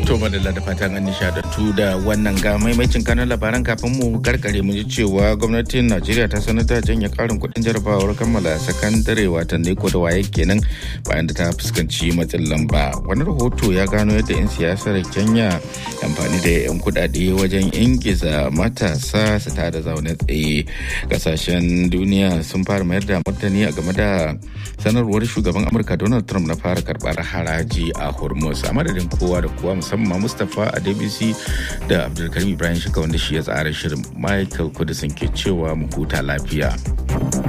To madalla da fatan an nishadantu da wannan ga maimacin kanan labaran kafin mu karkare mu ji cewa gwamnatin Najeriya ta sanar da janye karin kuɗin jarabawar kammala sakandare watan ko da waye kenan bayan da ta fuskanci matsin lamba. Wani rahoto ya gano yadda 'yan siyasar Kenya amfani da 'yan kuɗaɗe wajen ingiza matasa su tada zaune tsaye. Kasashen duniya sun fara mayar da martani a game da sanarwar shugaban Amurka Donald Trump na fara karɓar haraji a Hormuz. A madadin kowa da kowa musamman Mustapha a DBC da Abdulkarim Ibrahim Shika wanda shi ya tsara shirin Michael Kudisin ke cewa mu huta lafiya.